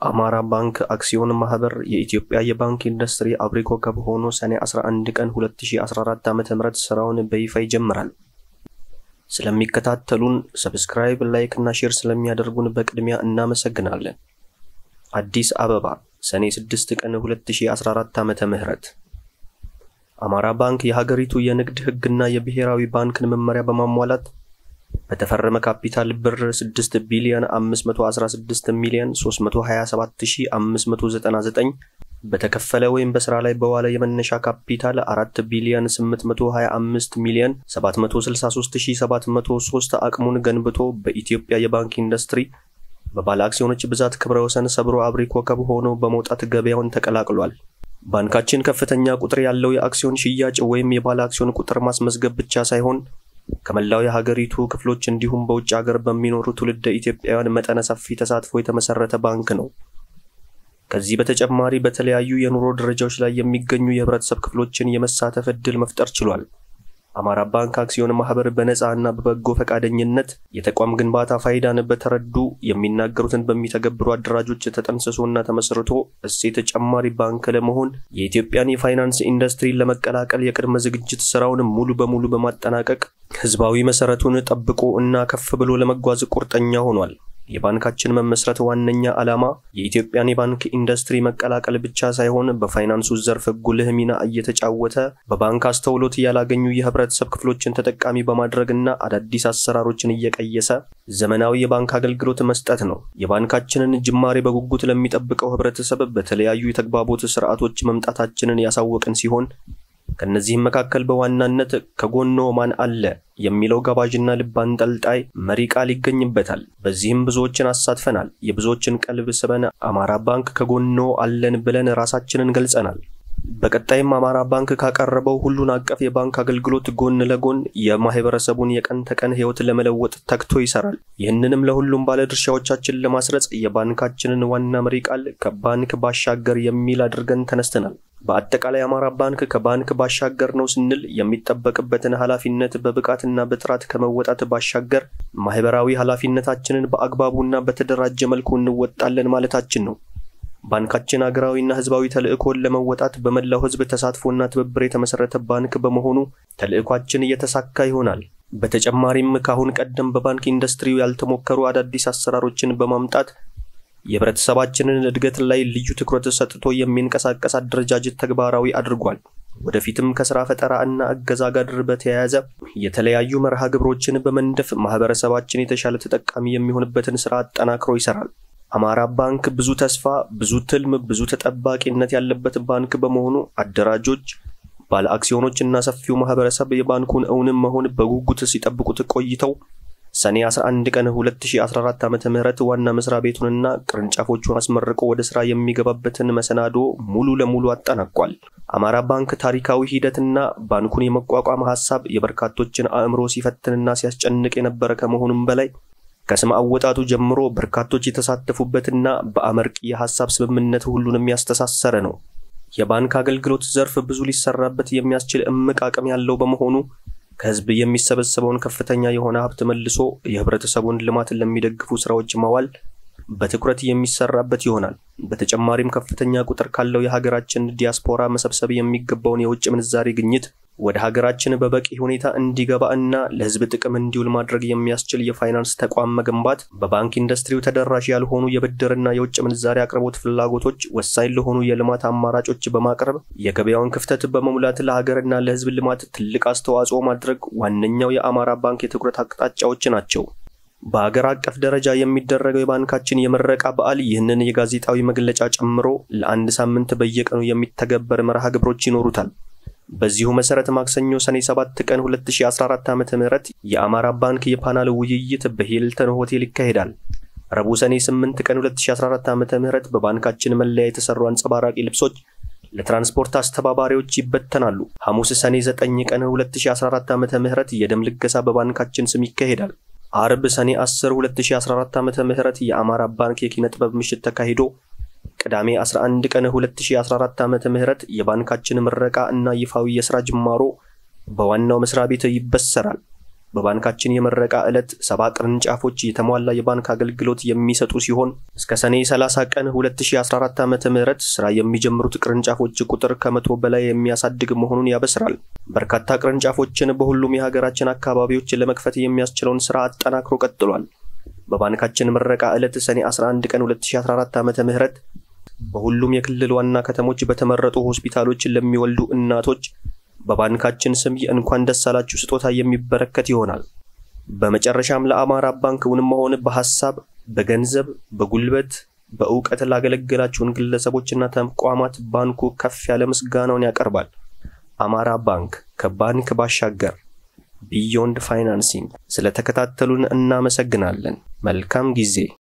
የአማራ ባንክ አክሲዮን ማህበር የኢትዮጵያ የባንክ ኢንዱስትሪ አብሪ ኮከብ ሆኖ ሰኔ 11 ቀን 2014 ዓ.ም ስራውን በይፋ ይጀምራል። ስለሚከታተሉን ሰብስክራይብ፣ ላይክ እና ሼር ስለሚያደርጉን በቅድሚያ እናመሰግናለን። አዲስ አበባ ሰኔ 6 ቀን 2014 ዓመተ ምህረት አማራ ባንክ የሀገሪቱ የንግድ ሕግና የብሔራዊ ባንክን መመሪያ በማሟላት በተፈረመ ካፒታል ብር 6 ቢሊዮን 516 ሚሊዮን 327599 በተከፈለ ወይም በስራ ላይ በዋለ የመነሻ ካፒታል 4 ቢሊዮን 825 ሚሊዮን 763703 አቅሙን ገንብቶ በኢትዮጵያ የባንክ ኢንዱስትሪ በባለ አክሲዮኖች ብዛት ክብረ ወሰን ሰብሮ አብሪ ኮከብ ሆኖ በመውጣት ገበያውን ተቀላቅሏል። ባንካችን ከፍተኛ ቁጥር ያለው የአክሲዮን ሽያጭ ወይም የባለ አክሲዮን ቁጥር ማስመዝገብ ብቻ ሳይሆን ከመላው የሀገሪቱ ክፍሎች እንዲሁም በውጭ ሀገር በሚኖሩ ትውልደ ኢትዮጵያውያን መጠነ ሰፊ ተሳትፎ የተመሰረተ ባንክ ነው። ከዚህ በተጨማሪ በተለያዩ የኑሮ ደረጃዎች ላይ የሚገኙ የህብረተሰብ ክፍሎችን የመሳተፍ ዕድል መፍጠር ችሏል። አማራ ባንክ አክሲዮን ማህበር በነፃ እና በበጎ ፈቃደኝነት የተቋም ግንባታ ፋይዳን በተረዱ የሚናገሩትን በሚተገብሩ አደራጆች ተጠንስሶና ተመስርቶ እሴት ተጨማሪ ባንክ ለመሆን የኢትዮጵያን የፋይናንስ ኢንዱስትሪን ለመቀላቀል የቅድመ ዝግጅት ስራውን ሙሉ በሙሉ በማጠናቀቅ ህዝባዊ መሰረቱን ጠብቆ እና ከፍ ብሎ ለመጓዝ ቁርጠኛ ሆኗል። የባንካችን መመስረት ዋነኛ ዓላማ የኢትዮጵያን የባንክ ኢንዱስትሪ መቀላቀል ብቻ ሳይሆን በፋይናንሱ ዘርፍ ጉልህ ሚና እየተጫወተ በባንክ አስተውሎት ያላገኙ የህብረተሰብ ክፍሎችን ተጠቃሚ በማድረግና አዳዲስ አሰራሮችን እየቀየሰ ዘመናዊ የባንክ አገልግሎት መስጠት ነው። የባንካችንን ጅማሬ በጉጉት ለሚጠብቀው ህብረተሰብ በተለያዩ የተግባቦት ስርዓቶች መምጣታችንን ያሳወቅን ሲሆን ከነዚህም መካከል በዋናነት ከጎኖ ማን አለ የሚለው ጋባዥና ልብ አንጠልጣይ መሪ ቃል ይገኝበታል። በዚህም ብዙዎችን አሳትፈናል። የብዙዎችን ቀልብ ስበን አማራ ባንክ ከጎኖ አለን ብለን ራሳችንን ገልጸናል። በቀጣይም አማራ ባንክ ካቀረበው ሁሉን አቀፍ የባንክ አገልግሎት ጎን ለጎን የማህበረሰቡን የቀን ተቀን ህይወት ለመለወጥ ተግቶ ይሰራል። ይህንንም ለሁሉም ባለድርሻዎቻችን ለማስረጽ የባንካችንን ዋና መሪ ቃል ከባንክ ባሻገር የሚል አድርገን ተነስተናል። በአጠቃላይ አማራ ባንክ ከባንክ ባሻገር ነው ስንል የሚጠበቅበትን ኃላፊነት በብቃትና በጥራት ከመወጣት ባሻገር ማህበራዊ ኃላፊነታችንን በአግባቡና በተደራጀ መልኩ እንወጣለን ማለታችን ነው። ባንካችን ሀገራዊና ህዝባዊ ተልዕኮን ለመወጣት በመላው ህዝብ ተሳትፎና ትብብር የተመሰረተ ባንክ በመሆኑ ተልዕኳችን እየተሳካ ይሆናል። በተጨማሪም ከአሁን ቀደም በባንክ ኢንዱስትሪው ያልተሞከሩ አዳዲስ አሰራሮችን በማምጣት የህብረተሰባችንን እድገት ላይ ልዩ ትኩረት ሰጥቶ የሚንቀሳቀስ አደረጃጀት ተግባራዊ አድርጓል። ወደፊትም ከስራ ፈጠራ እና እገዛ ጋር በተያያዘ የተለያዩ መርሃ ግብሮችን በመንደፍ ማህበረሰባችን የተሻለ ተጠቃሚ የሚሆንበትን ስራ አጠናክሮ ይሰራል። አማራ ባንክ ብዙ ተስፋ፣ ብዙ ትልም፣ ብዙ ተጠባቂነት ያለበት ባንክ በመሆኑ አደራጆች፣ ባለ አክሲዮኖች እና ሰፊው ማህበረሰብ የባንኩን እውንም መሆን በጉጉት ሲጠብቁት ቆይተው ሰኔ 11 ቀን 2014 ዓ.ም ዋና መስሪያ ቤቱንና ቅርንጫፎቹን አስመርቆ ወደ ስራ የሚገባበትን መሰናዶ ሙሉ ለሙሉ አጠናቋል። አማራ ባንክ ታሪካዊ ሂደትና ባንኩን የመቋቋም ሐሳብ የበርካቶችን አእምሮ ሲፈትንና ሲያስጨንቅ የነበረ ከመሆኑም በላይ ከስም አወጣጡ ጀምሮ በርካቶች የተሳተፉበትና በአመርቂ የሐሳብ ስምምነት ሁሉንም ያስተሳሰረ ነው። የባንክ አገልግሎት ዘርፍ ብዙ ሊሰራበት የሚያስችል እምቅ አቅም ያለው በመሆኑ ከህዝብ የሚሰበሰበውን ከፍተኛ የሆነ ሀብት መልሶ የህብረተሰቡን ልማት ለሚደግፉ ስራዎች ማዋል በትኩረት የሚሰራበት ይሆናል። በተጨማሪም ከፍተኛ ቁጥር ካለው የሀገራችን ዲያስፖራ መሰብሰብ የሚገባውን የውጭ ምንዛሬ ግኝት ወደ ሀገራችን በበቂ ሁኔታ እንዲገባ እና ለህዝብ ጥቅም እንዲውል ማድረግ የሚያስችል የፋይናንስ ተቋም መገንባት፣ በባንክ ኢንዱስትሪው ተደራሽ ያልሆኑ የብድርና የውጭ ምንዛሬ አቅርቦት ፍላጎቶች ወሳኝ ለሆኑ የልማት አማራጮች በማቅረብ የገበያውን ክፍተት በመሙላት ለሀገርና ለህዝብ ልማት ትልቅ አስተዋጽኦ ማድረግ ዋነኛው የአማራ ባንክ የትኩረት አቅጣጫዎች ናቸው። በአገር አቀፍ ደረጃ የሚደረገው የባንካችን የምረቃ በዓል ይህንን የጋዜጣዊ መግለጫ ጨምሮ ለአንድ ሳምንት በየቀኑ የሚተገበር መርሃ ግብሮች ይኖሩታል። በዚሁ መሰረት ማክሰኞ ሰኔ 7 ቀን 2014 ዓ.ም የአማራ ባንክ የፓናል ውይይት በሂልተን ሆቴል ይካሄዳል። ረቡዕ ሰኔ 8 ቀን 2014 ዓ.ም በባንካችን መለያ የተሰሩ አንጸባራቂ ልብሶች ለትራንስፖርት አስተባባሪዎች ይበተናሉ። ሐሙስ ሰኔ 9 ቀን 2014 ዓ.ም የደም ልገሳ በባንካችን ስም ይካሄዳል። አርብ ሰኔ 10 2014 ዓ.ም የአማራ ባንክ የኪነ ጥበብ ምሽት ተካሂዶ ቅዳሜ 11 ቀን 2014 ዓመተ ምህረት የባንካችን ምረቃ እና ይፋዊ የሥራ ጅማሮ በዋናው መስሪያ ቤት ይበሰራል። በባንካችን የምረቃ ዕለት ሰባ ቅርንጫፎች የተሟላ የባንክ አገልግሎት የሚሰጡ ሲሆን እስከ ሰኔ 30 ቀን 2014 ዓ.ም ስራ የሚጀምሩት ቅርንጫፎች ቁጥር ከመቶ በላይ የሚያሳድግ መሆኑን ያበስራል። በርካታ ቅርንጫፎችን በሁሉም የሀገራችን አካባቢዎች ለመክፈት የሚያስችለውን ስራ አጠናክሮ ቀጥሏል። በባንካችን ምረቃ ዕለት ሰኔ 11 ቀን 2014 ዓ.ም በሁሉም የክልል ዋና ከተሞች በተመረጡ ሆስፒታሎች ለሚወልዱ እናቶች በባንካችን ስም የእንኳን ደስ አላችሁ ስጦታ የሚበረከት ይሆናል። በመጨረሻም ለአማራ ባንክ እውን መሆን በሐሳብ፣ በገንዘብ፣ በጉልበት፣ በእውቀት ላገለገላችሁን ግለሰቦችና ተቋማት ባንኩ ከፍ ያለ ምስጋናውን ያቀርባል። አማራ ባንክ ከባንክ ባሻገር ቢዮንድ ፋይናንሲንግ። ስለተከታተሉን እናመሰግናለን። መልካም ጊዜ